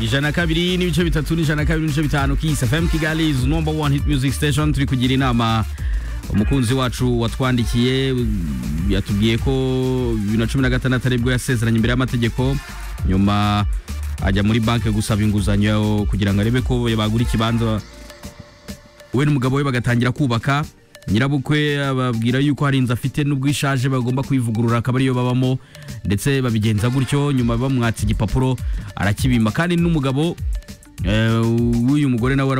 ijana kabiri n'ibice bitatu n'ijana kabiri n'ibice bitanu Kiss FM Kigali is number one hit music station turi kugira inama umukunzi wacu watwandikiye yatubwiye ko bibiri na cumi na gatandatu aribwo yasezeranye imbere y'amategeko nyuma ajya muri banki gusaba inguzanyo kugira ngo arebe ko bagura ikibanza we n'umugabo we bagatangira kubaka nyirabukwe ababwira yuko hari inzu afite n'ubwo ishaje bagomba kuyivugurura akaba ariyo babamo ndetse babigenza gutyo nyuma bamwatse igipapuro arakibimba kandi n'umugabo w'uyu mugore nawe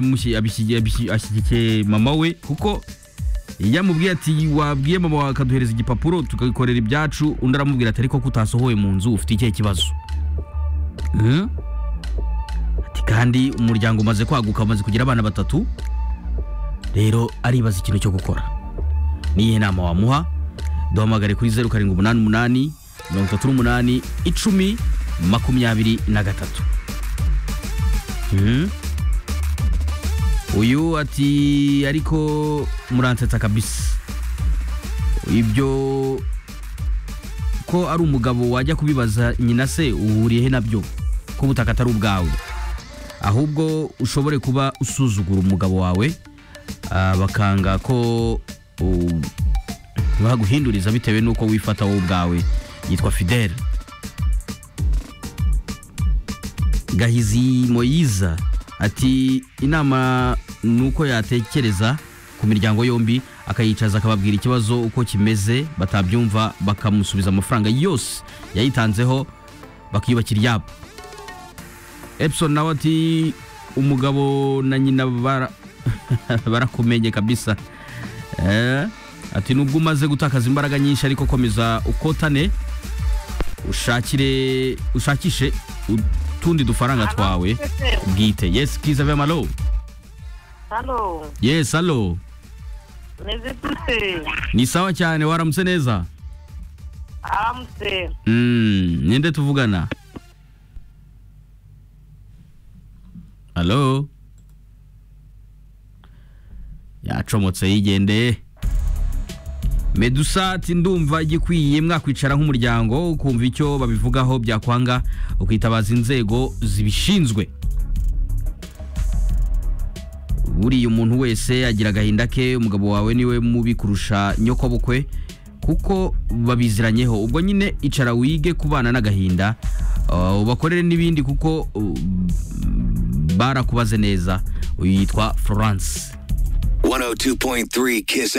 ashyigikiye mama we kuko yamubwiye ati wabwiye mama akaduhereza igipapuro tukagikorera ibyacu undi aramubwira ati ariko kutasohoye mu nzu ufite ikihe kibazo kandi umuryango umaze kwaguka umaze kugira abana batatu rero aribaza ikintu cyo gukora niyihe nama wamuha duhamagare kuri zeru karindwi umunani umunani mirongo itatu n'umunani icumi makumyabiri na gatatu Mhm. uyu ati ariko muransetsa kabisa ibyo ko ari umugabo wajya kubibaza nyina se uhuriye he nabyo ko ubutaka atari ubwawe ahubwo ushobore kuba usuzugura umugabo wawe ah, bakanga ko u- baguhinduriza bitewe n'uko wifata wowe ubwawe yitwa fidele gahizi moyiza ati inama ni uko yatekereza ku miryango yombi akayicaza akababwira ikibazo uko kimeze batabyumva bakamusubiza amafaranga yose yayitanzeho bakiyubakira iryabo Epson nawe ati umugabo na nyina bara- barakumenye kabisa Eh, ati nubwo umaze gutakaza imbaraga nyinshi ariko komeza ukotane ushakire ushakishe utundi dufaranga twawe bwite yes kiza vema alo Halo, yes alo nizitute ni sawa cyane waramutse neza amse Mm, ninde tuvugana halo yacomotse yigendeye medusa ati ndumva igikwiye mwakwicara nk'umuryango ukumva icyo babivugaho byakwanga ukitabaza inzego zibishinzwe buriya umuntu wese agira agahinda ke umugabo wawe niwe mubi kurusha nyokobukwe kuko babiziranyeho ubwo nyine icara wige kubana n'agahinda uh, ubakorere n'ibindi kuko uh, barakubaze neza uyu yitwa florence 102.3 Kiss